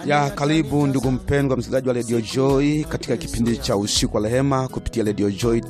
ya karibu ndugu mpendwa msikilizaji wa redio Joy katika kipindi cha usiku wa rehema kupitia redio Joy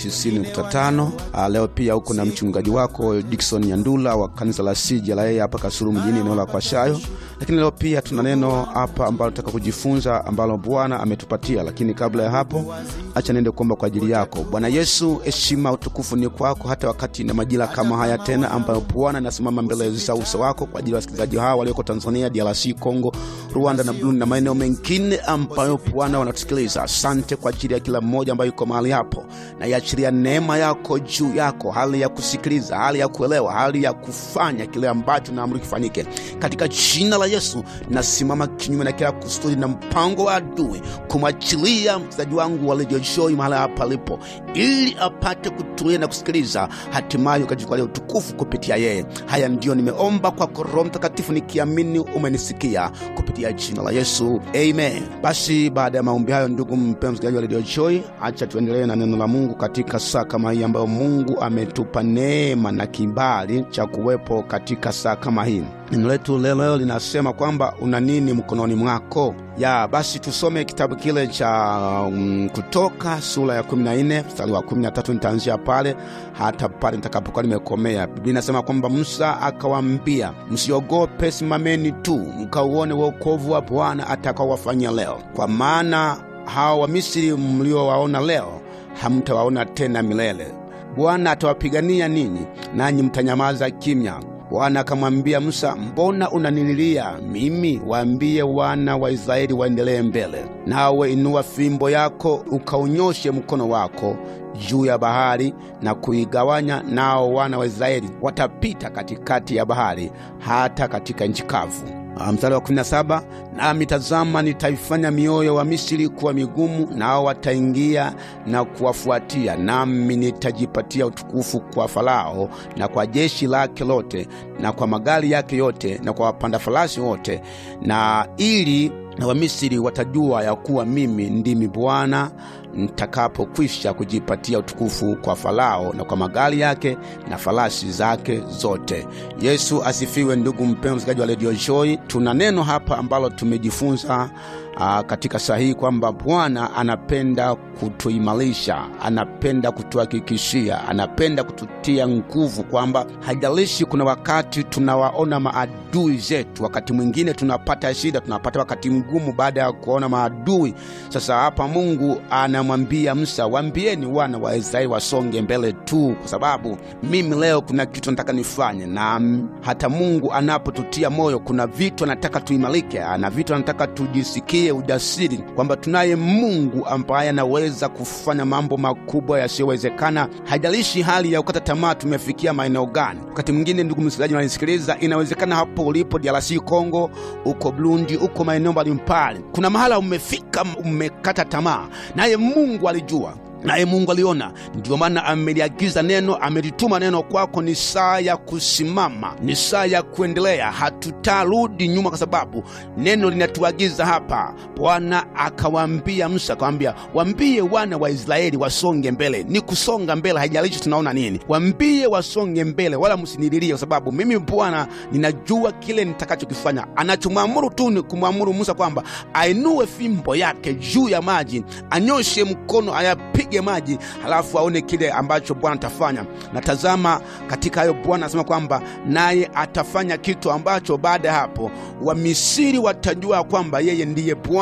90.5. Leo pia huko na mchungaji wako Dickson Nyandula wa kanisa la CJLA hapa Kasulu mjini eneo la Kwashayo. Lakini leo pia tuna neno hapa ambalo tutaka kujifunza ambalo Bwana ametupatia, lakini kabla ya hapo, acha niende kuomba kwa ajili yako. Bwana Yesu, heshima utukufu ni kwako, hata wakati na majira kama haya tena, ambayo Bwana nasimama mbele za uso wako kwa ajili ya wasikilizaji hawa walioko Tanzania, DRC, Congo, Rwanda na Burundi na maeneo mengine ambayo Bwana wanatusikiliza. Asante kwa ajili ya kila mmoja ambaye yuko mahali hapo, na iachilia neema yako juu yako, hali ya kusikiliza, hali ya kuelewa, hali ya kufanya kile ambacho naamuru kifanyike katika jina la Yesu. Nasimama kinyume na kila kusudi na mpango wa adui kumwachilia mchezaji wangu wa redio Joy mahali hapa alipo, ili apate kutulia na kusikiliza, hatimaye ukajipatia utukufu kupitia yeye. Haya ndiyo nimeomba kwako Roho Mtakatifu, nikiamini umenisikia kupitia jina la Yesu, amen. Basi baada ya maombi hayo, ndugu mpendwa msikilizaji wa redio Joy, acha tuendelee na neno la Mungu katika saa kama hii ambayo Mungu ametupa neema na kibali cha kuwepo katika saa kama hii. Neno letu leo linasema kwamba una nini mkononi mwako? Ya basi tusome kitabu kile cha um, Kutoka sura ya 14 mstari wa 13. Nitaanzia pale hata pale nitakapokuwa nimekomea. Biblia inasema kwamba Musa akawaambia, msiogope, simameni tu mkauone wokovu wa Bwana atakaowafanyia leo, kwa maana hao Wamisri mliowaona leo hamtawaona tena milele. Bwana atawapigania ninyi, nanyi mtanyamaza kimya. Bwana akamwambia Musa, mbona unanililia mimi? Waambie wana wa Israeli waendelee mbele. Nawe inua fimbo yako ukaunyoshe mkono wako juu ya bahari na kuigawanya, nao wana wa Israeli watapita katikati ya bahari hata katika nchi kavu. Mstari wa 17, nami tazama, nitaifanya mioyo wa Misri kuwa migumu, nao wataingia na kuwafuatia, nami nitajipatia utukufu kwa Farao na kwa jeshi lake lote na kwa magari yake yote na kwa wapanda farasi wote, na ili na Wamisri watajua ya kuwa mimi ndimi Bwana nitakapokwisha kujipatia utukufu kwa Farao na kwa magari yake na farasi zake zote. Yesu asifiwe. Ndugu mpendwa msikilizaji wa redio Joy, tuna neno hapa ambalo tumejifunza aa, katika saa hii kwamba Bwana anapenda kutuimarisha, anapenda kutuhakikishia, anapenda kututia nguvu, kwamba haijalishi kuna wakati tunawaona maadui zetu, wakati mwingine tunapata shida, tunapata wakati mgumu baada ya kuona maadui. Sasa hapa Mungu anamwambia Musa, waambieni wana wa Israeli wasonge mbele tu, kwa sababu mimi leo kuna kitu nataka nifanye. Na hata Mungu anapotutia moyo, kuna vitu anataka tuimarike, ana vitu anataka tujisikie ujasiri kwamba tunaye Mungu ambaye anaweza kufanya mambo makubwa yasiyowezekana. Haijalishi hali ya kukata tamaa tumefikia maeneo gani. Wakati mwingine, ndugu msikilizaji unanisikiliza, inawezekana hapo ulipo DRC Congo, uko Burundi, uko maeneo mbalimbali, kuna mahala umefika, umekata tamaa, naye Mungu alijua naye Mungu aliona, ndiyo maana ameliagiza neno, amelituma neno kwako. Ni saa ya kusimama, ni saa ya kuendelea, hatutarudi nyuma, kwa sababu neno linatuagiza hapa. Bwana akawaambia Musa, akawambia wambie wana wa Israeli wasonge mbele. Ni kusonga mbele, haijalishi tunaona nini, wambie wasonge mbele, wala msinililie, kwa sababu mimi Bwana ninajua kile nitakachokifanya. Anachomwamuru tu ni kumwamuru Musa kwamba ainue fimbo yake juu ya maji, anyoshe mkono, ayapige maji halafu aone kile ambacho Bwana atafanya. Na tazama, katika hayo Bwana anasema kwamba naye atafanya kitu ambacho baada ya hapo Wamisiri watajua kwamba yeye ndiye Bwana.